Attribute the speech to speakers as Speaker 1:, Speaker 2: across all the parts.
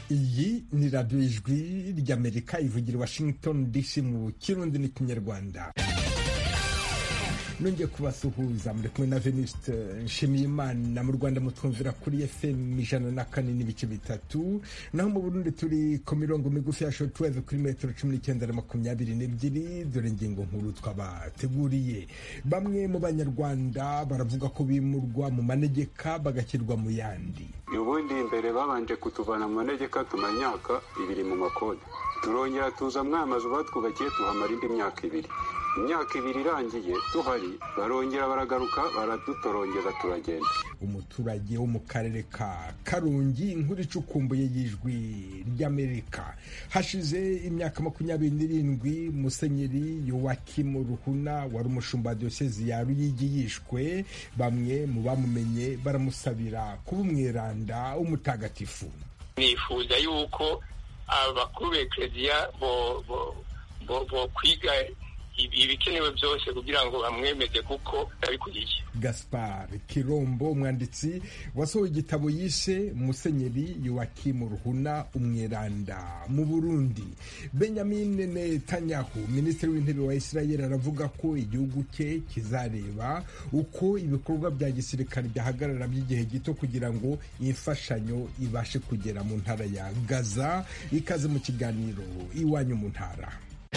Speaker 1: iyi ni radiyo ijwi ry'amerika ivugira i washington dc mu kirundi n'ikinyarwanda nongeye kubasuhuza muri kumwe na venuste nshimiyimana mu rwanda mutwumvira kuri fm ijana na kane n'ibice bitatu naho mu burundi turi ku mirongo migufi ya shotweve kuri metero cumi n'icyenda na makumyabiri n'ebyiri dore ingingo nkuru twabateguriye bamwe mu banyarwanda baravuga ko bimurwa mu manegeka bagashyirwa mu yandi
Speaker 2: ubundi mbere babanje kutuvana mu manegeka tumara imyaka ibiri mu makode turongera tuza amazu batwubakiye tuhamara indi myaka ibiri imyaka ibiri irangiye tuhari barongera baragaruka baradutorongeza turagenda
Speaker 1: umuturage wo mu karere ka karungi inkuru icukumbuye y'ijwi ry'amerika hashize imyaka makumyabiri n'irindwi musenyeri yowakimu ruhuna wari umushumba wa diyosezi ya ruyigi yishwe bamwe mu bamumenye baramusabira kuba umweranda w'umutagatifu
Speaker 3: nifuza yuko abakuru b'ekereziya bo kwiga ibikenewe byose kugira ngo bamwemeze kuko abikuriye
Speaker 1: gaspar kirombo umwanditsi wasohoye igitabo yise musenyeri yowakimu ruhuna umweranda mu burundi benjamin netanyahu minisitiri w'intebe wa israel aravuga ko igihugu cye kizareba uko ibikorwa bya gisirikare byahagarara by'igihe gito kugira ngo imfashanyo ibashe kugera mu ntara ya gaza ikaze mu kiganiro iwanyu mu ntara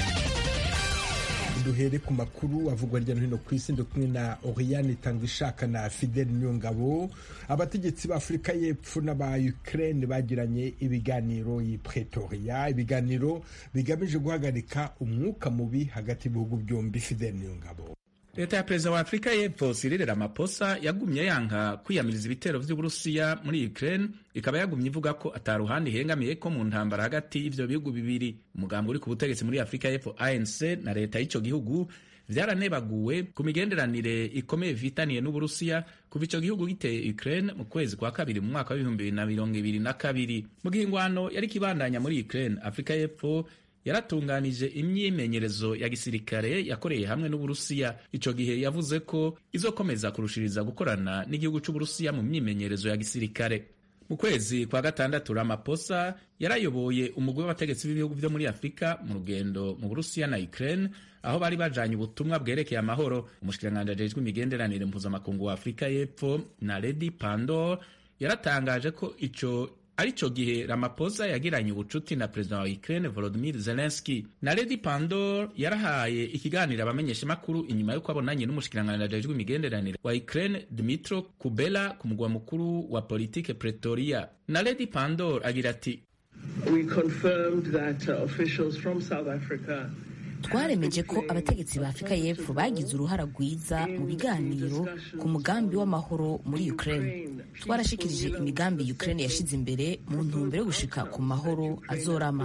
Speaker 1: duhere ku makuru avugwa hirya no hino ku isi ndi kumwe na Oriane Tangishaka na Fidel Nyongabo abategetsi ba Afurika y'Epfo n'aba Ukraine bagiranye ibiganiro i Pretoria ibiganiro bigamije guhagarika umwuka mubi hagati y'ibihugu byombi Fidel Nyongabo
Speaker 4: leta ya perezida wa afurika y'epfo Cyril Ramaphosa yagumye yanka kwiyamiriza ibitero vy'uburusiya muri Ukraine ikaba yagumye ivuga ko ataruhande ihengamiye ko mu ntambara hagati y'ivyo bihugu bibiri umugambi uri ku butegetsi muri afurika y'epfo ANC na leta y'ico gihugu vyaranebaguwe ku migenderanire ikomeye vitaniye n'uburusiya kuva ico gihugu giteye Ukraine mu kwezi kwa kabiri mu mwaka w'ibihumbi bibiri na mirongo ibiri na kabiri mu gihe ingwano yari kibandanya muri Ukraine afurika y'epfo yaratunganije imyimenyerezo ya gisirikare yakoreye hamwe n'uburusiya ico gihe yavuze ko izokomeza kurushiriza gukorana n'igihugu c'uburusiya mu myimenyerezo ya gisirikare mu kwezi kwa gatandatu Ramaphosa yarayoboye umugwi w'abategetsi b'ibihugu vyo muri afurika mu rugendo mu burusiya na Ukraine aho bari bajanye ubutumwa bwerekeye amahoro umushikiranganji ajejwe imigenderanire mpuzamakungu wa afurika y'epfo na Lady Pandor yaratangaje ko ico arico gihe Ramaphosa yagiranye ubucuti na perezida wa Ukraine Volodymyr Zelensky na Lady Pandor yarahaye ikiganiro abamenyeshamakuru inyuma y'uko abonanye n'umushikiranganji ajejwe imigenderanire wa Ukraine Dmytro Kubela ku mugwa mukuru wa politike Pretoria na Lady Pandor agira ati
Speaker 5: We confirmed that uh, officials from South Africa
Speaker 6: twaremeje ko abategetsi ba afurika y'epfo bagize uruhara rwiza mu biganiro ku mugambi w'amahoro muri ukraine twarashikirije imigambi ukraine yashize imbere mu ntumbero yo gushika ku mahoro azorama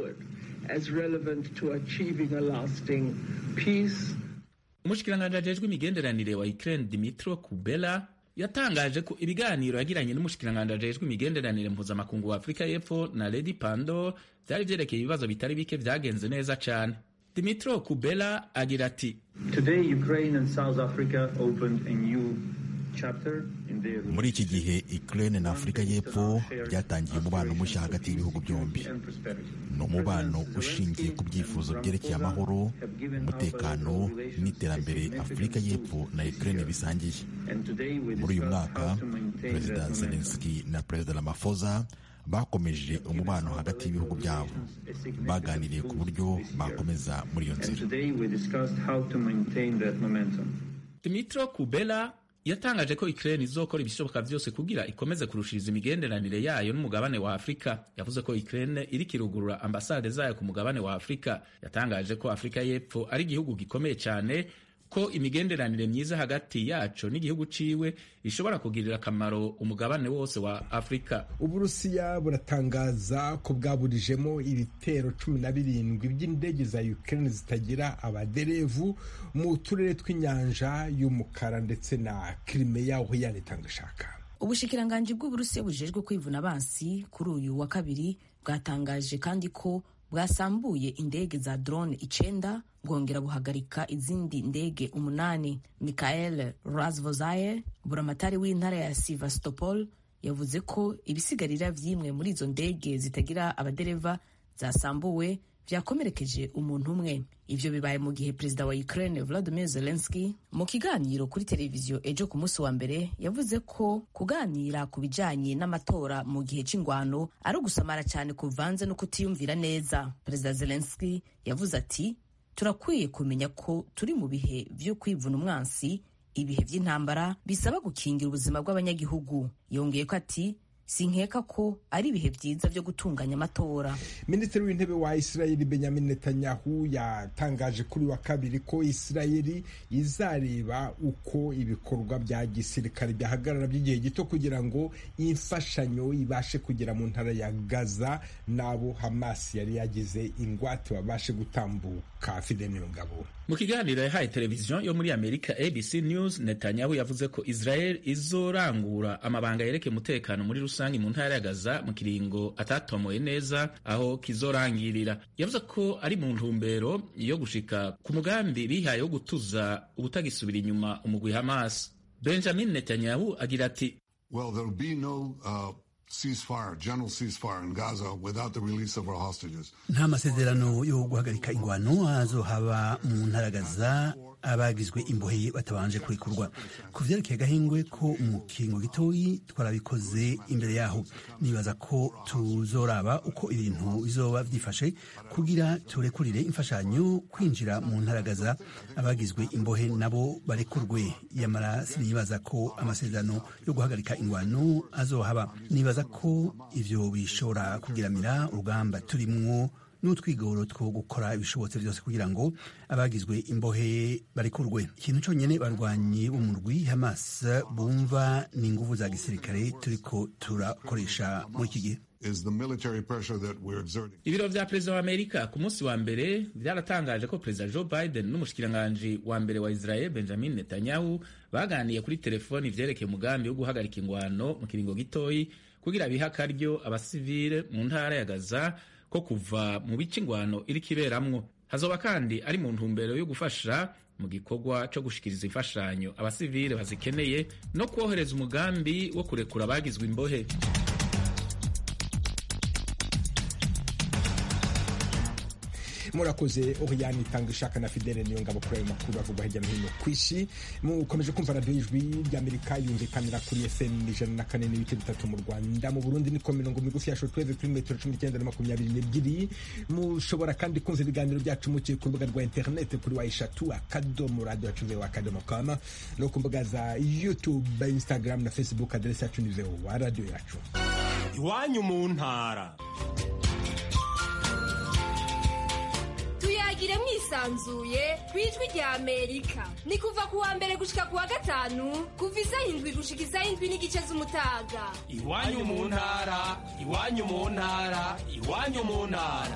Speaker 4: umushikiranganji ajejwe imigenderanire wa ukraine dimitro kubela yatangaje ko ibiganiro yagiranye n'umushikiranganji ajejwe imigenderanire mpuzamakungu wa afurika y'epfo na lady pando vyari vyerekeye ibibazo bitari bike vyagenze neza cane Dimitro Kubela agira ati
Speaker 7: muri iki gihe Ukraine na Afurika y'Epfo byatangiye umubano mushya hagati y'ibihugu byombi ni umubano ushingiye ku byifuzo byerekeye amahoro umutekano n'iterambere Afurika y'Epfo na Ukraine bisangiye muri uyu mwaka Perezida Zelensky na Perezida Ramaphosa bakomeje umubano hagati y'ibihugu byabo baganiriye ku buryo bakomeza muri iyo nzira
Speaker 4: Dimitro Kubela yatangaje ko Ukraine izokora ibishoboka vyose kugira ikomeze kurushiriza imigenderanire yayo n'umugabane wa Afurika yavuze ko Ukraine iri kirugurura ambasade zayo ku mugabane wa Afurika yatangaje ko Afurika y'Epfo ari igihugu gikomeye cyane ko imigenderanire myiza hagati yaco n'igihugu ciwe ishobora kugirira akamaro umugabane wose wa Afurika.
Speaker 1: Uburusiya buratangaza ko bwaburijemo ibitero cumi na birindwi by'indege za Ukraine zitagira abaderevu mu turere tw'inyanja y'umukara ndetse na Crimea aho yanitanga ishaka.
Speaker 6: Ubushikiranganji bw'Uburusiya bujejwe kwivuna abansi kuri uyu wa kabiri bwatangaje kandi ko bwasambuye indege za drone icenda bwongera buhagarika izindi ndege umunani. Mikhail Razvozaye, buramatari w'intara ya Sevastopol, yavuze ko ibisigarira vy'imwe muri izo ndege zitagira abadereva zasambuwe vyakomerekeje umuntu umwe ivyo bibaye mu gihe perezida wa Ukraine Volodymyr Zelensky mu kiganiro kuri televiziyo ejo ku munsi wa mbere yavuze ko kuganira ku bijanye n'amatora mu gihe c'ingwano ari ugusamara cyane kuvanze no kutiyumvira neza perezida Zelensky yavuze ati turakwiye kumenya ko turi mu bihe vyo kwivuna umwansi ibihe vy'intambara bisaba gukingira ubuzima bw'abanyagihugu yongeye ko ati sinkeka ko ari ibihe byiza byo gutunganya amatora
Speaker 1: minisitiri w'intebe wa isirayeli benjamin netanyahu yatangaje kuri wa kabiri ko isirayeli izareba uko ibikorwa bya gisirikare byahagarara by'igihe gito kugira ngo imfashanyo ibashe kugera mu ntara ya gaza n'abo hamas yari yagize ingwate babashe gutambuka fideni ngabo
Speaker 4: mu kiganiro yahaye televiziyo yo muri amerika abc news netanyahu yavuze ko israel izorangura amabanga yerekeye umutekano muri rusange mu ntara ya gaza mu kiringo atatomoye neza aho kizorangirira yavuze ko ari mu ntumbero yo gushika ku mugambi bihaye wo gutuza ubutagisubira inyuma umugwi hamas benjamin netanyahu agira ati
Speaker 8: well, there'll be no, uh... ceasefire, general ceasefire in Gaza without the release of our hostages.
Speaker 9: nta masezerano yo guhagarika ingwano azohaba mu ntara Gaza abagizwe imbohe batabanje kurekurwa ku vyerekeye agahingwe ko mu kiringo gitoyi twarabikoze imbere yaho nibaza ko tuzoraba uko ibintu bizoba vyifashe kugira turekurire imfashanyo kwinjira mu ntara Gaza abagizwe imbohe nabo barekurwe yamara sinibaza ko amasezerano yo guhagarika ingwano azohaba nibaza ko ivyo bishobora kugiramira urugamba turimwo n'utwigoro two gukora ibishobotse byose kugira ngo abagizwe imbohe barekurwe ikintu cyonyine barwanyi b'umurwi hamas bumva ni inguvu za gisirikare turiko turakoresha muri iki gihe
Speaker 4: ibiro vya perezida wa amerika ku munsi wa mbere vyaratangaje ko perezida joe biden n'umushikiranganji wa mbere wa israel benjamin netanyahu baganiye kuri telefoni ivyerekeye umugambi wo guhagarika ingwano mu kiringo gitoyi kugira bihe akaryo abasivile mu ntara ya gaza ko kuva mu bice ingwano iriko iberamwo hazoba kandi ari mu ntumbero yo gufasha mu gikorwa co gushikiriza imfashanyo abasivile bazikeneye no kwohereza umugambi wo kurekura abagizwe imbohe
Speaker 1: murakoze oriyani itanga ishaka na fidele niyo ngabo kuri ayo makuru avugwa hirya no hino ku isi mukomeje kumva radiyo ijwi ry'amerika yumvikanira kuri fm ijana na kane n'ibice bitatu mu rwanda mu burundi niko mirongo migufi ya shotweve kuri metero cumi n'icyenda na makumyabiri n'ebyiri mushobora kandi kumva ibiganiro byacu mukiye ku rubuga rwa interineti kuri wa eshatu akadomo radiyo yacu vewa akadomo kama no ku mbuga za youtube instagram na facebook aderesi yacu ni vewa radiyo yacu
Speaker 10: iwanyu mu ntara
Speaker 11: tuyagire mwisanzuye ku ijwi rya amerika ni kuva ku wa mbere gushika ku wa gatanu kuva isaha indwi gushika isaha indwi n'igice z'umutaga
Speaker 10: iwanyu mu ntara iwanyu mu ntara iwanyu mu ntara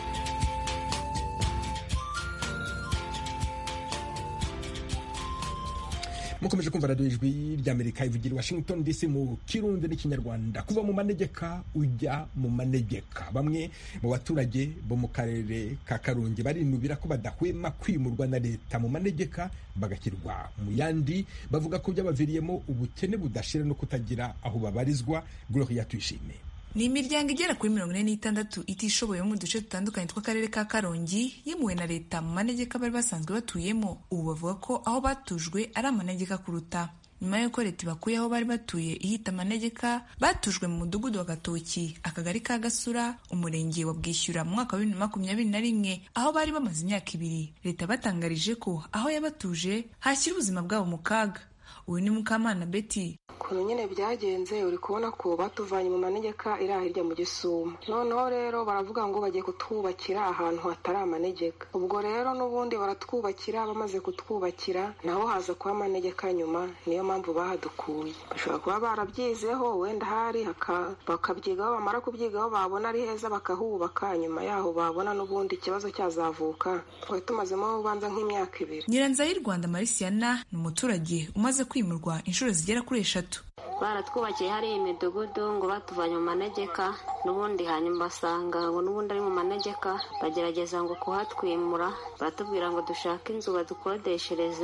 Speaker 1: mukomeje kumva radiyo ijwi ry'amerika ivugira i washington dc mu kirundi n'ikinyarwanda kuva mu manegeka ujya mu manegeka bamwe mu baturage bo mu karere ka karongi barinubira ko badahwema kwimurwa na leta mu manegeka bagashyirwa mu yandi bavuga ko byabaviriyemo ubukene budashira no kutagira aho babarizwa gloria tuyishime
Speaker 12: ni imiryango igera kuri mirongo ine n'itandatu itishoboye mu duce dutandukanye tw'akarere ka karongi yimuwe na leta mu manegeka bari basanzwe batuyemo ubu bavuga ko aho batujwe ari amanegeka kuruta nyuma y'uko leta ibakuye aho bari batuye ihita amanegeka batujwe mu mudugudu wa gatoki akagari ka gasura umurenge wa bwishyura mu mwaka wa bibiri na makumyabiri na rimwe aho bari bamaze imyaka ibiri leta batangarije ko aho yabatuje hashyira ubuzima bwabo mu kaga uyu ni mukamana betty
Speaker 13: ukuntu nyine byagenze uri kubona ko batuvanye mu manegeka iri hirya mu gisumo noneho rero baravuga ngo bagiye kutwubakira ahantu hatari amanegeka ubwo rero n'ubundi baratwubakira bamaze kutwubakira naho haza kuba amanegeka nyuma niyo mpamvu bahadukuye bashobora kuba barabyizeho wenda hari bakabyigaho bamara kubyigaho babona ari heza bakahubaka nyuma yaho babona n'ubundi ikibazo cyazavuka twari tumazemo ubanza nk'imyaka ibiri
Speaker 12: nyiranzira y'u rwanda marisiana ni umuturage umaze kwimurwa inshuro zigera kuri eshatu
Speaker 14: baratwubakiye hariya imidugudu ngo batuvanye mu manegeka n'ubundi hanyuma basanga ngo n'ubundi ari mu manegeka bagerageza ngo kuhatwimura baratubwira ngo dushake inzu badukodeshereze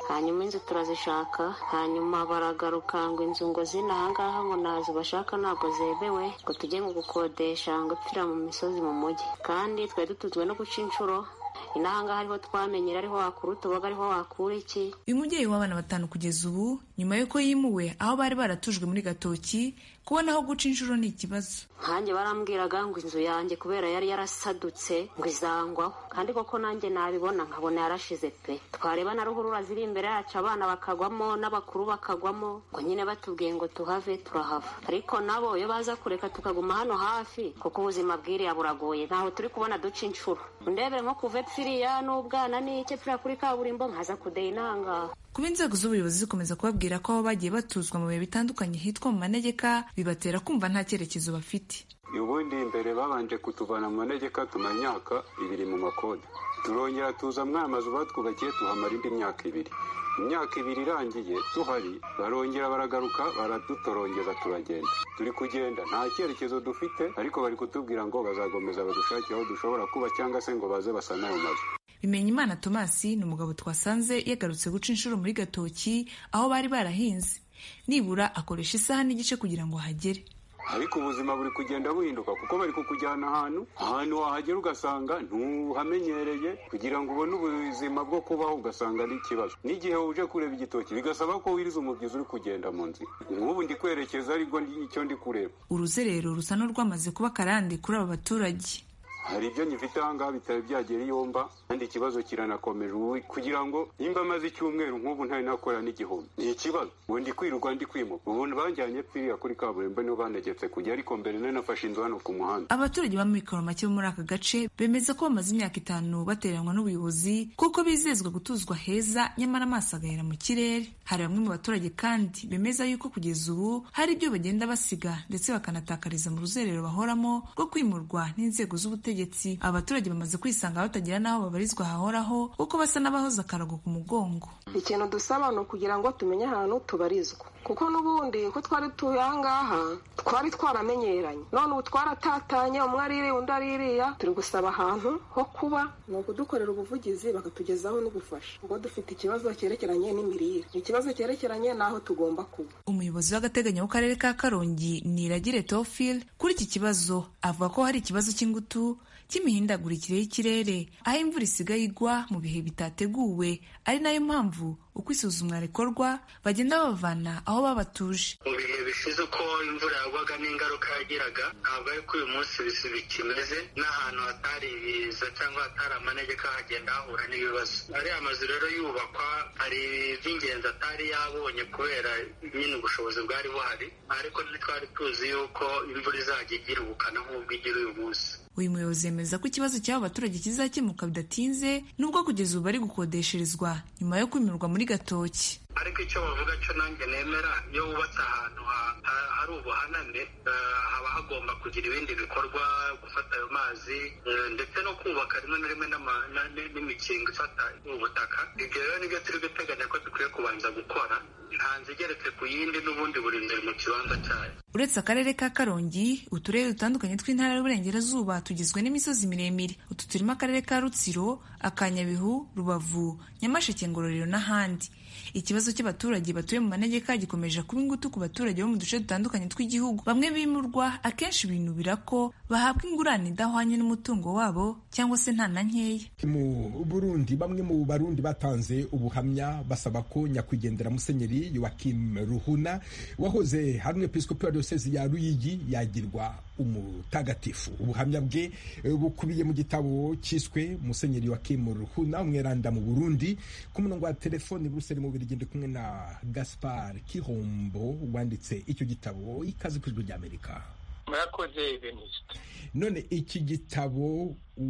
Speaker 14: hanyuma inzu turazishaka hanyuma baragaruka ngo inzu ngo zino ahangaha ngo nazo bashaka ntabwo zemewe ngo tujye ngo gukodesha ngo pfira mu misozi mu mujyi kandi twari dutuzwe no guca inshuro inahangaha ariho twamenyera ariho wakura utuboga ariho wakura iki
Speaker 12: uyu mubyeyi w'abana batanu kugeza ubu nyuma y'uko yimuwe aho bari baratujwe muri gatoki kubona aho guca inshuro ni ikibazo
Speaker 14: nkanjye barambwiraga ngo inzu yanjye kubera yari yarasadutse ngo izangwaho kandi koko nanjye nabibona nkabona yarashize pe twareba na ruhurura ziri imbere yacu abana bakagwamo n'abakuru bakagwamo ngo nyine batubwiye ngo tuhave turahava ariko nabo iyo baza kureka tukaguma hano hafi kuko ubuzima bwiriya buragoye ntaho turi kubona duca inshuro ndebere nko kuva epfiriya n'ubwana n'icyo epfiriya kuri kaburimbo nkaza kudeya inangaha
Speaker 12: kuba inzego z'ubuyobozi zikomeza kubabwira ko aho bagiye batuzwa mu bihe bitandukanye hitwa mu manegeka bibatera kumva nta cyerekezo bafite
Speaker 2: ubundi mbere babanje kutuvana mu manegeka tumara imyaka ibiri mu makode turongera tuza mwaya mazu batwubakiye tuhamara indi myaka ibiri imyaka ibiri irangiye tuhari barongera baragaruka baradutorongeza turagenda turi kugenda nta cyerekezo dufite ariko bari kutubwira ngo bazagomeza badushakire aho dushobora kuba cyangwa se ngo baze basane ayo mazu
Speaker 12: bimenyimana tomasi ni umugabo twasanze yagarutse guca inshuro muri gatoki aho bari barahinze nibura akoresha isaha n'igice kugira ngo ahagere
Speaker 2: ariko ubuzima buri kugenda buhinduka kuko bari kukujyana ahantu ahantu wahagera ugasanga ntuhamenyereye kugira ngo ubone ubuzima bwo kubaho ugasanga ari ikibazo n'igihe uje kureba igitoki bigasaba ko wiriza umubyizi uri kugenda mu nzira nk'ubu ndi kwerekeza aribwo icyo ndi kureba
Speaker 12: uruzerero rusa n'urwamaze kuba akarande kuri aba baturage
Speaker 2: hari ibyo nyifite ahangaha bitari byagera iyo mba kandi ikibazo kiranakomeje ubu kugira ngo nimba amaze icyumweru nk'ubu ntari nakora n'igihumbi ni ikibazo ubu ndi kwirirwa ndi kwimuka ubu banjyanye pfiriya kuri kaburimbo niho banegetse kujya ariko mbere nari nafashe inzu hano ku muhanda
Speaker 12: abaturage b'amikoro make bo muri aka gace bemeza ko bamaze imyaka itanu bateranwa n'ubuyobozi kuko bizezwa gutuzwa heza nyamara amaso agahera mu kirere hari bamwe mu baturage kandi bemeza yuko kugeza ubu hari ibyo bagenda basiga ndetse bakanatakariza mu ruzerero bahoramo rwo kwimurwa n'inzego z'ubutegetsi abaturage bamaze kwisanga batagira n'aho babarizwa hahoraho kuko basa n'abahoze akarago ku mugongo
Speaker 13: ikintu dusaba ni ukugira ngo tumenye ahantu tubarizwa kuko n'ubundi ko twari tuye ahangaha twari twaramenyeranye none ubu twaratatanye umwe aririya undi aririya turi gusaba ahantu ho kuba ni ukudukorera ubuvugizi bakatugezaho n'ubufasha ubwo dufite ikibazo cyerekeranye n'imirire ikibazo cyerekeranye n'aho tugomba kuba
Speaker 12: umuyobozi w'agateganyo w'akarere ka karongi niragire tofil kuri iki kibazo avuga ko hari ikibazo cy'ingutu cy'imihindagurikire y'ikirere aho imvura isigaye igwa mu bihe bitateguwe ari nayo mpamvu uko isuzumwa rikorwa bagenda babavana aho babatuje
Speaker 15: mu bihe bishize uko imvura yagwaga n'ingaruka yagiraga ntabwo ariko uyu munsi bikimeze n'ahantu hatari ibiza cyangwa hatari amanegeka hagenda hahura n'ibibazo ariya mazu rero yubakwa hari iby'ingenzi atari yabonye kubera nyine ubushobozi bwari buhari ariko ntitwari tuzi yuko imvura izajya igira ubukana nk'ubwo igira uyu munsi
Speaker 12: uyu muyobozi yemeza ko ikibazo cy'abo baturage kizakemuka bidatinze nubwo kugeza ubu bari gukodesherezwa nyuma yo kwimirwa muri gatoki
Speaker 15: ariko icyo bavuga cyo nanjye nemera iyo wubatse ahantu hari ubuhaname haba hagomba kugira ibindi bikorwa gufata ayo mazi ndetse no kubaka rimwe na rimwe n'imikingo ifata ubutaka ibyo rero nibyo turi guteganya ko dukwiye kubanza gukora nta nzu igeretse ku yindi n'ubundi buri imbere mu kibanza cyayo
Speaker 12: uretse akarere ka karongi uturere dutandukanye tw'intara y'uburengerazuba tugizwe n'imisozi miremire utu turimo akarere ka rutsiro akanyabihu rubavu nyamasheke ngororero n'ahandi ikibazo cy'abaturage batuye mu manegeka gikomeje kuba ingutu ku baturage bo mu duce dutandukanye tw'igihugu bamwe bimurwa akenshi binubira ko bahabwa ingurane idahwanye n'umutungo wabo cyangwa se nta na nkeya
Speaker 1: mu burundi bamwe mu barundi batanze ubuhamya basaba ko nyakwigendera musenyeri yoakim ruhuna wahoze hari umwepiskopi wa diyosezi ya ruyigi yagirwa umutagatifu ubuhamya bwe bukubiye mu gitabo cyiswe musenyeri yoakim ruhuna umweranda mu burundi ku murongo wa telefoni buruseli mu birigi ndi kumwe na gaspar kihombo wanditse icyo gitabo ikaze ku ijwi ry'amerika
Speaker 3: murakoze venuste
Speaker 1: none iki gitabo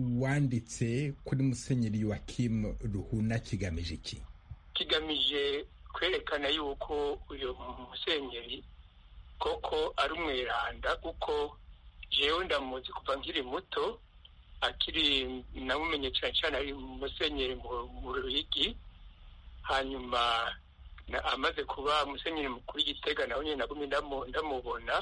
Speaker 1: wanditse kuri musenyeri yoakim ruhuna kigamije iki
Speaker 3: kigamije kwerekana yuko uyu musenyeri koko ari umweranda kuko jewe ndamuzi kuva nkiri muto akiri namumenye cyane cyane ari musenyeri mu ruyigi hanyuma amaze kuba musenyeri mukuru w'igitega nawe nyine nagumye ndamubona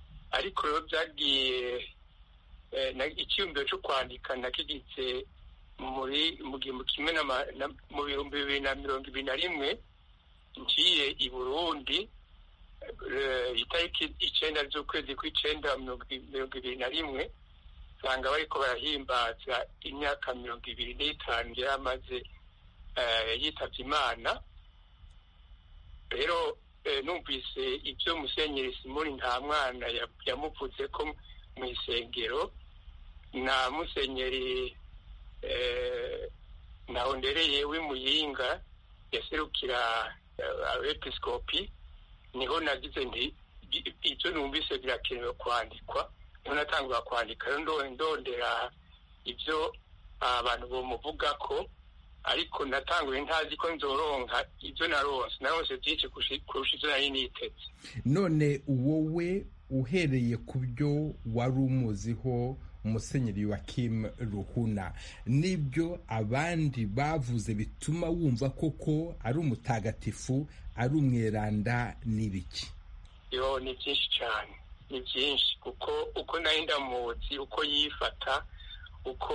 Speaker 3: ariko rero byagiye icyiyumviro cyo kwandika nakigitse muri mu gihumbi kimwe mu bihumbi bibiri na mirongo ibiri na rimwe ngiye i burundi itariki icenda z'ukwezi kw'icenda mirongo ibiri na rimwe usanga bariko barahimbaza imyaka mirongo ibiri n'itanu yari amaze yitavye imana rero numvise ibyo musenyeri simoni nta mwana yamuvuze ko mu isengero na musenyeri ntahondereye w'imuyinga yaserukira abepiskopi niho nagize nti ibyo numvise birakenewe kwandikwa niho natangura kwandika rero ndondera ibyo abantu bomuvuga ko ariko natanguye ntazi ko nzoronka ibyo naronse naronse byinshi kurusha ibyo nari niteze
Speaker 1: none wowe uhereye ku byo wari umuziho umusenyeri wa Kim ruhuna n'ibyo abandi bavuze bituma wumva koko ari umutagatifu ari umweranda n'ibiki
Speaker 3: yo ni byinshi cyane ni byinshi kuko uko nari ndamuzi uko yifata uko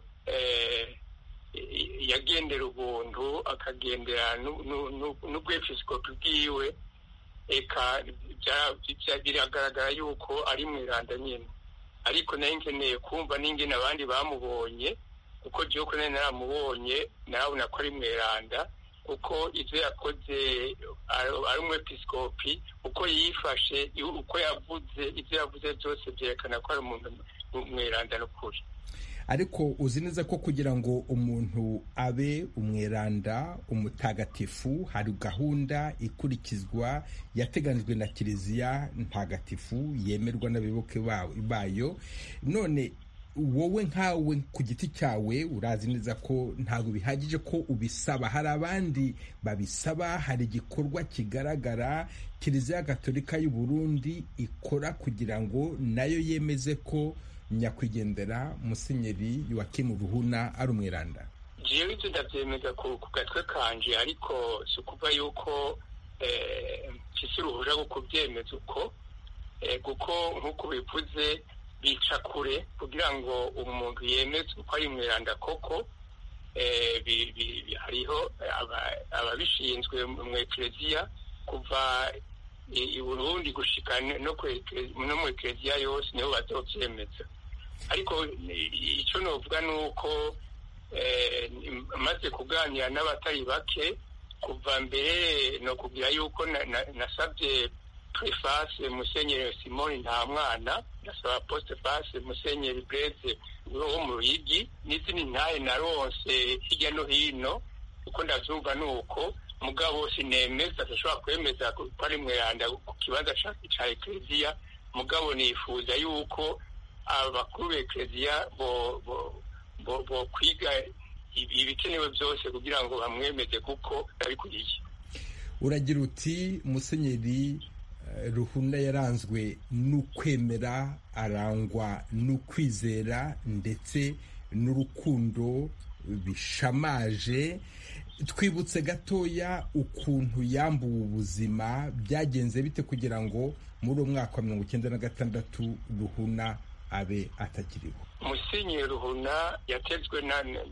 Speaker 3: yagendera ubuntu akagendera n'ubwepisikopi bwiwe eka biragaragara yuko ari mweranda nyine ariko nayo nkeneye kumva n'ingene abandi bamubonye kuko gihugu nari naramubonye narabona ko ari mweranda kuko ibyo yakoze ari umwepisikopi uko yifashe uko yavuze ibyo yavuze byose byerekana ko ari umuntu mweranda n'ukuri
Speaker 1: ariko uzi neza ko kugira ngo umuntu abe umweranda umutagatifu hari gahunda ikurikizwa yateganijwe na kiliziya ntagatifu yemerwa n'abayoboke bayo none wowe nkawe ku giti cyawe urazi neza ko ntabwo bihagije ko ubisaba hari abandi babisaba hari igikorwa kigaragara kiliziya gatolika y'u Burundi ikora kugira ngo nayo yemeze ko nyakwigendera musenyeri Yoakim ruhuna ari umwiranda
Speaker 3: jewe ibyo ndabyemeza ku gatwe kanje ariko si ukuva yuko mfise uruhuja rwo kubyemeza uko kuko nk'uko bivuze bica kure kugira ngo umuntu yemeze uko ari umwiranda koko hariho ababishinzwe mu ekereziya kuva i burundi gushika no mu ekereziya yose nibo bazovyemeza ariko icyo novuga ni uko maze kuganira n'abatari bake kuva mbere no kugira yuko nasabye prefase musenyeri simoni nta mwana nasaba postefase musenyeri breze wo mu ruyigi n'izindi ntahe naronse hirya no hino uko ndavyumva ni uko mugabo sinemeza adashobora kwemeza ko ari mweranda ku kibanza ca ekleziya mugabo nifuza yuko abakuru b'ekleziya bo kwiga ibikenewe byose kugira ngo bamwemeze kuko abikuriye
Speaker 1: uragira uti musenyeri ruhuna yaranzwe n'ukwemera arangwa n'ukwizera ndetse n'urukundo bishamaje twibutse gatoya ukuntu yambuwe ubuzima byagenze bite kugira ngo muri uwo mwaka wa mirongo icyenda na gatandatu ruhuna abe atakiriho
Speaker 3: musenyeri ruhuna yatezwe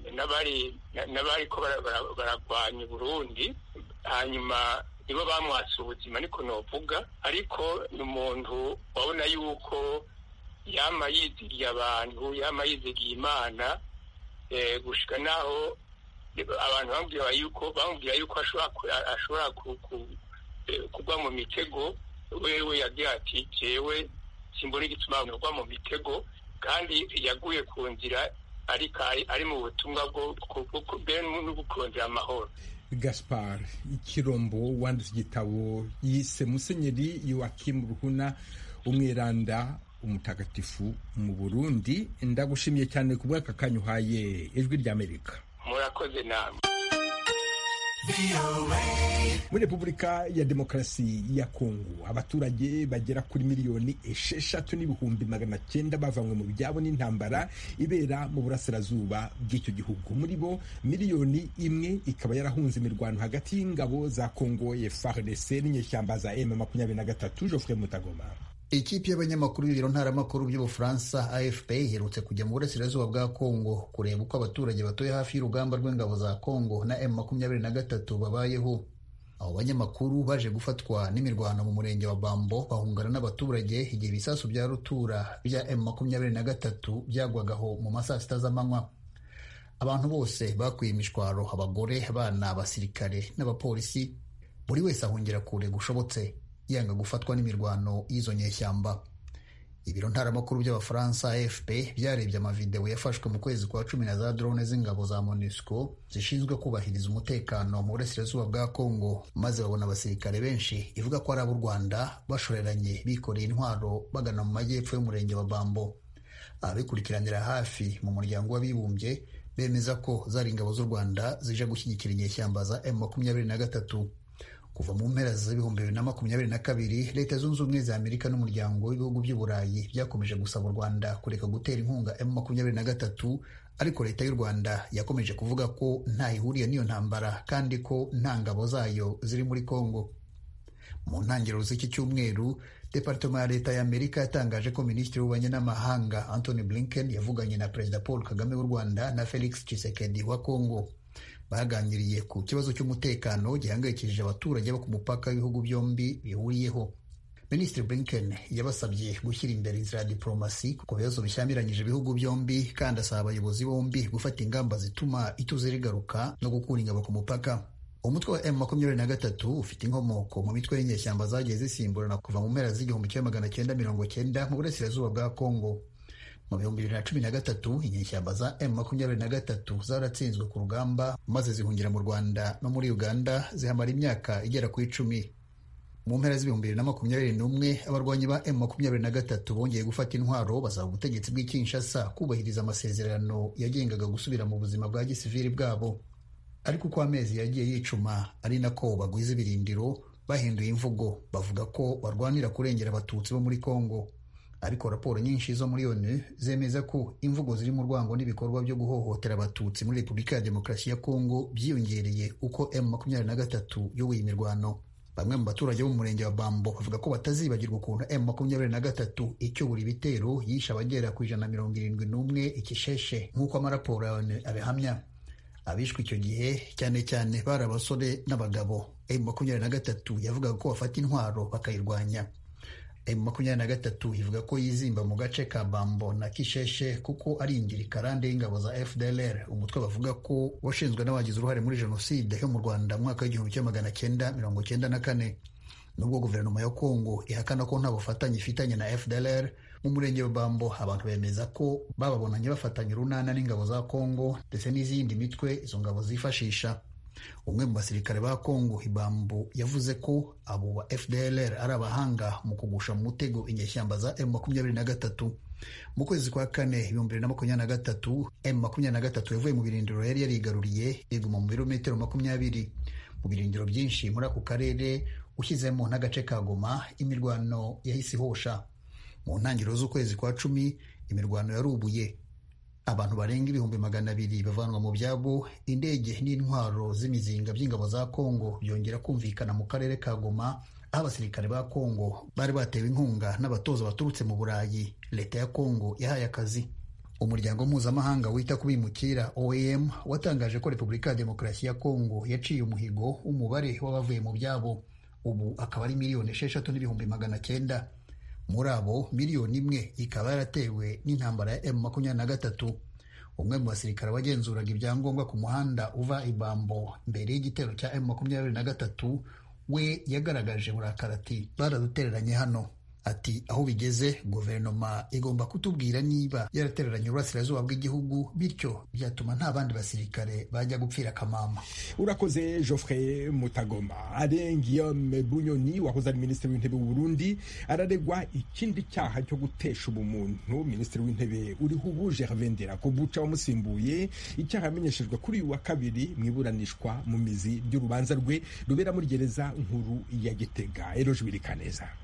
Speaker 3: n'abari ko baragwanya burundi hanyuma nibo bamwatse ubuzima niko novuga ariko ni umuntu wabona yuko yama yizigiye abantu yama yizigiye imana gushika naho abantu bamubwira yuko bamubwira yuko ashobora kugwa mu mitego wewe yagira ati jewe simbona igituma ugwa mu mitego kandi yaguye ku nzira ariko ari mu butumwa bwo kurondera amahoro
Speaker 1: gaspar ikirombo wanditse igitabo yise musenyeri Yoakim ruhuna umwiranda umutagatifu mu burundi ndagushimiye cyane ku bw'aka kanya uhaye ijwi ry'amerika
Speaker 3: murakoze namwe
Speaker 1: muri repubulika ya demokarasi ya kongo abaturage bagera kuri miliyoni esheshatu n'ibihumbi magana cyenda bavanywe mu byabo n'intambara ibera mu burasirazuba bw'icyo gihugu muri bo miliyoni imwe ikaba yarahunze imirwano hagati y'ingabo za kongo FARDC n'inyeshyamba za M makumyabiri na gatatu Geoffrey Mutagoma
Speaker 16: ikipe y'abanyamakuru b'ibiro ntaramakuru by'ubufaransa afp iherutse kujya mu burasirazuba bwa kongo kureba uko abaturage batuye hafi y'urugamba rw'ingabo za kongo na m makumyabiri na gatatu babayeho abo banyamakuru baje gufatwa n'imirwano mu murenge wa bambo bahungana n'abaturage igihe ibisasu bya rutura bya m makumyabiri na gatatu byagwagaho mu masaa sita z'amanywa abantu bose bakuye imishwaro abagore abana abasirikare n'abapolisi buri wese ahungira kure gushobotse yanga gufatwa n'imirwano y'izo nyeshyamba ibiro ntaramakuru by'abafaransa afp byarebye amavidewo yafashwe mu kwezi kwa cumi na za drone z'ingabo za monusco zishinzwe kubahiriza umutekano mu burasirazuba bwa congo maze babona abasirikare benshi ivuga ko ari ab'u rwanda bashoreranye bikoreye intwaro bagana mu majyepfo y'umurenge wa bambo ababikurikiranira hafi mu muryango w'abibumbye bemeza ko zari ingabo z'u rwanda zije gushyigikira inyeshyamba za m makumyabiri na gatatu kuva mu mpera z'ibihumbi bibiri na makumyabiri na kabiri leta zunze ubumwe za amerika n'umuryango w'ibihugu by'uburayi byakomeje gusaba u rwanda kureka gutera inkunga m makumyabiri na gatatu ariko leta y'u rwanda yakomeje kuvuga ko nta ihuriye n'iyo ntambara kandi ko nta ngabo zayo ziri muri congo mu ntangiriro z'iki cyumweru departema ya leta ya amerika yatangaje ko minisitiri w'ububanyi n'amahanga anthony blinken yavuganye na perezida paul kagame w'u rwanda na felix tshisekedi wa congo baganiriye ku kibazo cy'umutekano gihangayikishije abaturage bo ku mupaka w'ibihugu byombi bihuriyeho minisitiri blinken yabasabye gushyira imbere inzira ya diporomasi ku bibazo bishyamiranyije ibihugu byombi kandi asaba abayobozi bombi gufata ingamba zituma ituze rigaruka no gukura ingabo ku mupaka umutwe wa m makumyabiri na gatatu ufite inkomoko mu mitwe y'inyeshyamba zagiye zisimburana kuva mu mpera z'igihumbi kimwe magana cyenda mirongo cyenda mu burasirazuba bwa kongo mu bihumbi bibiri na cumi na gatatu inyeshyamba za m makumyabiri na gatatu zaratsinzwe ku rugamba maze zihungira mu rwanda no muri uganda zihamara imyaka igera ku icumi mu mpera z'ibihumbi bibiri na makumyabiri n'umwe abarwanyi ba m makumyabiri na gatatu bongeye gufata intwaro basaba ubutegetsi bw'i kinshasa kubahiriza amasezerano yagengaga gusubira mu buzima bwa gisivili bwabo ariko uko amezi yagiye yicuma ari nako bagwiza ibirindiro bahinduye imvugo bavuga ko barwanira kurengera abatutsi bo muri kongo ariko raporo nyinshi zo muri onu zemeza ko imvugo ziri mu rwango n'ibikorwa byo guhohotera abatutsi muri repubulika ya demokarasi ya kongo byiyongereye uko m makumyabiri na gatatu yoboye imirwano bamwe mu baturage bo mu murenge wa bambo bavuga ko batazibagirwa ukuntu m makumyabiri na gatatu icyobora ibitero yishe abagera ku ijana na mirongo irindwi n'umwe ikisheshe nk'uko amaraporo ya onu abihamya abishwe icyo gihe cyane cyane bari abasore n'abagabo m makumyabiri na gatatu yavugaga ko bafata intwaro bakayirwanya m makumyabiri na gatatu ivuga ko yizimba mu gace ka bambo na kisheshe kuko ari ingirikarande y'ingabo za fdlr umutwe bavuga ko washinzwe n'abagize uruhare muri jenoside yo mu rwanda mu mwaka w'igihumbi kimwe magana cyenda mirongo cyenda na kane nubwo guverinoma ya kongo ihakana ko nta bufatanye ifitanye na fdlr mu murenge wa bambo abantu bemeza ko bababonanye bafatanya urunana n'ingabo za kongo ndetse n'izindi mitwe izo ngabo zifashisha umwe mu basirikare ba kongo ibambo yavuze ko abo ba fdlr ari abahanga mu kugusha mu mutego inyeshyamba za m makumyabiri na gatatu mu kwezi kwa kane ibihumbi bibiri na makumyabiri na gatatu m makumyabiri na gatatu yavuye mu birindiro yari yarigaruriye iguma mu birometero makumyabiri mu birindiro byinshi muri ako karere ushyizemo n'agace ka goma imirwano yahise ihosha mu ntangiriro z'ukwezi kwa cumi imirwano yarubuye abantu barenga ibihumbi magana abiri bavanwa mu byabo indege n'intwaro z'imizinga by'ingabo za kongo byongera kumvikana mu karere ka goma aho abasirikare ba kongo bari batewe inkunga n'abatoza baturutse mu burayi leta ya kongo yahaye akazi umuryango mpuzamahanga wita ku bimukira oem watangaje ko repubulika ya demokarasi ya kongo yaciye umuhigo w'umubare w'abavuye mu byabo ubu akaba ari miliyoni esheshatu n'ibihumbi magana cyenda muri abo miliyoni imwe ikaba yaratewe n'intambara ya m makumyabiri na gatatu umwe mu basirikare wagenzuraga ibyangombwa ku muhanda uva ibambo mbere y'igitero cya m makumyabiri na gatatu we yagaragaje burakara ati baradutereranye hano ati aho bigeze guverinoma igomba kutubwira niba yaratereranye uburasirazuba bw'igihugu bityo byatuma nta bandi basirikare bajya gupfira akamama
Speaker 1: urakoze geoffrey mutagoma alain guillaume bunyoni wahoze ari minisitiri w'intebe w'u burundi araregwa ikindi cyaha cyo gutesha ubumuntu minisitiri w'intebe uriho ubu gervin nderakobuca wamusimbuye icyaha yamenyeshejwe kuri uyu wa kabiri mu iburanishwa mu mizi ry'urubanza rwe rubera muri gereza nkuru ya gitega eroje birikaneza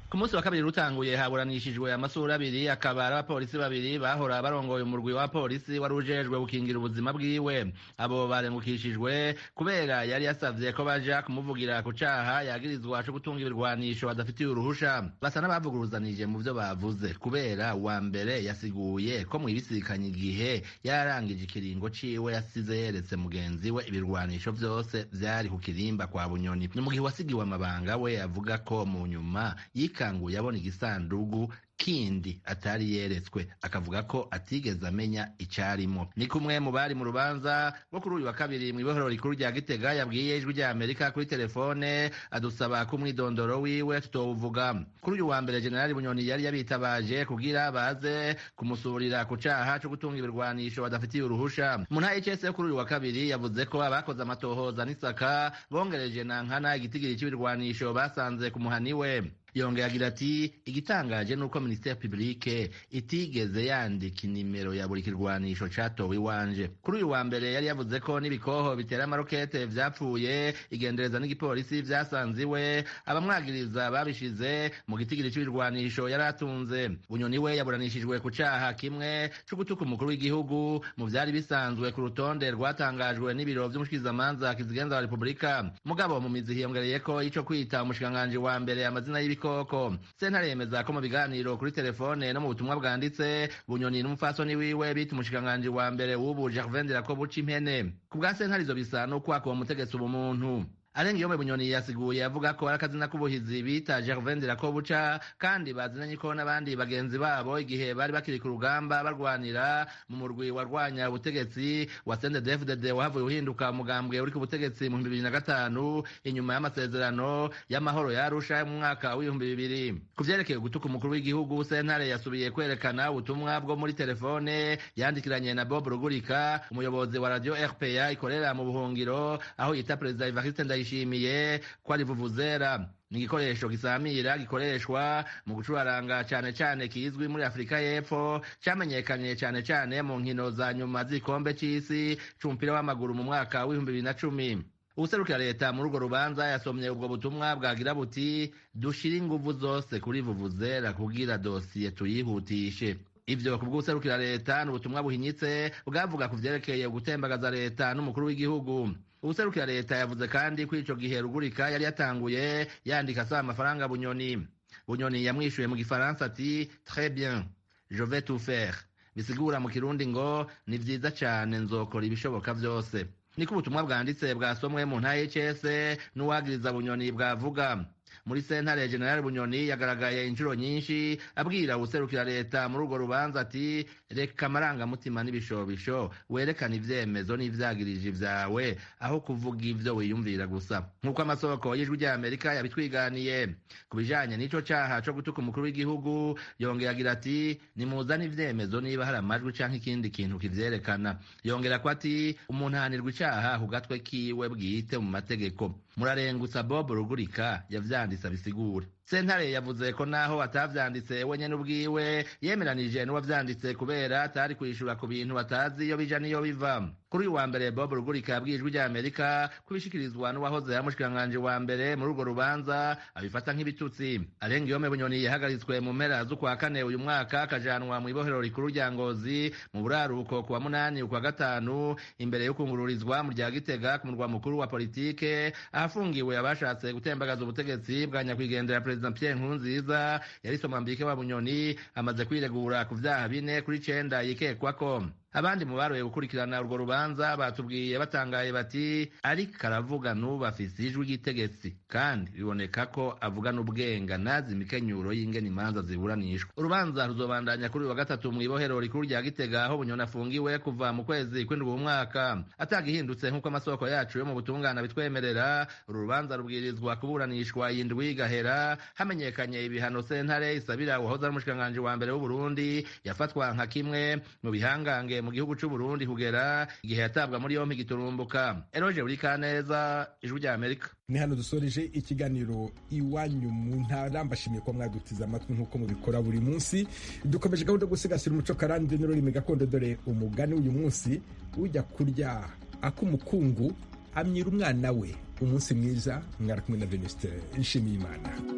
Speaker 17: ku munsi wa kabiri rutanguye haburanishijwe amasura abiri akaba ari abapolisi babiri bahora barongoye umurwi wa polisi wari ujejwe gukingira ubuzima bwiwe abo barengukishijwe kubera yari yasavye ko baja kumuvugira ku caha yagirizwa co gutunga ibirwanisho badafitiye uruhusha basa n'abavuguruzanije mu vyo bavuze kubera uwa mbere yasiguye ko mwibisikanye igihe yararangije ikiringo ciwe yasize yeretse mugenzi we ibirwanisho vyose vyari ku kirimba kwa bunyoni ni mu gihe wasigiwe amabanga we avuga ko mu nyuma yikanguye abona igisandugu kindi atari yeretswe akavuga ko atigeze amenya icarimo ni kumwe mu bari mu rubanza rwo kuri uyu wa kabiri mu ibohero rikuru rya gitega yabwiye ijwi rya amerika kuri telefone adusaba ko umwidondoro wiwe tutowuvuga kuri uyu wa mbere generali bunyoni yari yabitabaje kugira baze kumusurira ku caha co gutunga ibirwanisho badafitiye uruhusha mu ntara y'icese yo kuri uyu wa kabiri yavuze ko abakoze amatohoza n'isaka bongereje na nkana igitigiri c'ibirwanisho basanze ku muhani we yongeye agira ati igitangaje ni uko minisiteri publike itigeze yandika inimero ya buri kirwanisho catowe iwanje kuri uyu wa mbere yari yavuze ko n'ibikoho bitera amarokete vyapfuye igendereza n'igipolisi vyasanze iwe abamwagiriza babishize mu gitigiri c'ibirwanisho yari atunze bunyoni we yaburanishijwe ku caha kimwe co gutuka umukuru w'igihugu mu vyari bisanzwe ku rutonde rwatangajwe n'ibiro vy'umushikizamanza kizigenza wa repubulika mugabo mu mizi hiyongereyeko ico kwita umushikiranganji wa mbere amazina y'ibiko ibikoko sentare yemeza ko mu biganiro kuri telefone no mu butumwa bwanditse bunyoni n'umupfasoni wiwe bita umushikiranganji wa mbere w'ubu gervain dirakobuca impene ku bwa sentare izo bisa n'ukwaka uwo mutegetsi ubumuntu arenga iyo bunyoni yasiguye avuga ko ari akazina k'ubuhizi bita gervain dirakobuca kandi bazinanye ko n'abandi bagenzi babo igihe bari bakiri ku rugamba barwanira mu murwi warwanya ubutegetsi wa sendedefdd wahavuye uhinduka umugambwe uri ku butegetsi mu bibiri na gatanu inyuma y'amasezerano y'amahoro ya arusha mu mwaka w'ibihumbi bibiri ku vyerekeye gutuka umukuru w'igihugu sentare yasubiye kwerekana ubutumwa bwo muri telefone yandikiranye na bob rugurika umuyobozi wa radio rpa ikorera mu buhungiro aho yita perezida evariste ndayishimiye ko ari vuvuzera ni igikoresho gisamira gikoreshwa mu gucuraranga cane cane kizwi muri afurika y'epfo camenyekanye cane cane mu nkino za nyuma z'igikombe c'isi c'umupira w'amaguru mu mwaka w'ibihumbi bibiri na cumi ubuserukira leta muri urwo rubanza yasomye ubwo butumwa bwagira buti dushire inguvu zose kuri vuvuzera kugira dosiye tuyihutishe ivyo ku bw'ubuserukira leta ni ubutumwa buhinyitse bwavuga ku vyerekeye gutembagaza leta n'umukuru w'igihugu ubuserukira leta yavuze kandi ko ico gihe rugurika yari yatanguye yandika asaba amafaranga bunyoni bunyoni yamwishuye mu gifaransa ati très bien je vais tout faire bisigura mu kirundi ngo ni vyiza cane nzokora ibishoboka vyose niko ubutumwa bwanditse bwasomwe mu ntara y'HS n'uwagiriza bunyoni bwavuga muri sentare general bunyoni yagaragaye inshuro nyinshi abwira ubuserukira leta muri urwo rubanza ati reka amarangamutima n'ibishobisho werekana ivyemezo n'ivyagirije vyawe aho kuvuga ivyo wiyumvira gusa nk'uko amasoko y'ijwi rya amerika yabitwiganiye ku bijanye n'ico caha co gutuka umukuru w'igihugu yongera agira ati nimuzane ivyemezo niba hari amajwi canke ikindi kintu kivyerekana yongera ko ati umuntu ahanirwa icaha ku gatwe kiwe bwite mu mategeko murarengutsa bob rugurika yavyanditse abisigura sentare yavuze ko naho atavyanditse wenyene ubwiwe yemeranije n'uwavyanditse kubera atari kwishura ku bintu batazi iyo bija n'iyo biva kuri uyu wa mbere bob rugurika yabwiye ijwi rya amerika kubishikirizwa n'uwahoze ari umushikiranganji wa mbere muri urwo rubanza abifata nk'ibitutsi arenga iyome bunyoni yahagaritswe mu mpera z'ukwa kane uyu mwaka akajanwa mu ibohero rikuru rya ngozi mu buraruko ku wa munani ukwa gatanu imbere yo kungururizwa mu rya gitega ku murwa mukuru wa politike ahafungiwe abashatse gutembagaza ubutegetsi bwa nyakwigendera perezida pierre nkurunziza yari somambike wa bunyoni amaze kwiregura ku vyaha bine kuri cenda yikekwako abandi mu baroye gukurikirana urwo rubanza batubwiye batangaye bati ariko aravuga n'ubu afise ijwi ry'itegetse kandi biboneka ko avugana ubwenga nazi imikenyuro y'ingene imanza ziburanishwa urubanza ruzobandanya kuri uyu wa gatatu mu ibohero rikuru rya gitega aho bunyoni afungiwe kuva mu kwezi kw'indwi mu mwaka atagihindutse nk'uko amasoko yacu yo mu butungana bitwemerera uru rubanza rubwirizwa kuburanishwa iyi ndwi igahera hamenyekanye ibihano sentare isabira uwahoze ari umushikiranganji wa mbere w'uburundi yafatwa nka kimwe mu bihangange mu gihugu c'u Burundi kugera igihe yatabwa muri yompi giturumbuka eroje buri kaneza ijwi rya Amerika
Speaker 1: ni hano dusoreje ikiganiro iwanyu mu ntara mbashimiye ko mwadutiza amatwi nk'uko mubikora buri munsi dukomeje gahunda yo gusigasira umuco karande n'ururimi gakondo dore umugani uyu munsi ujya kurya ak'umukungu amyira umwana we umunsi mwiza mwari kumwe na venuste nshimiye imana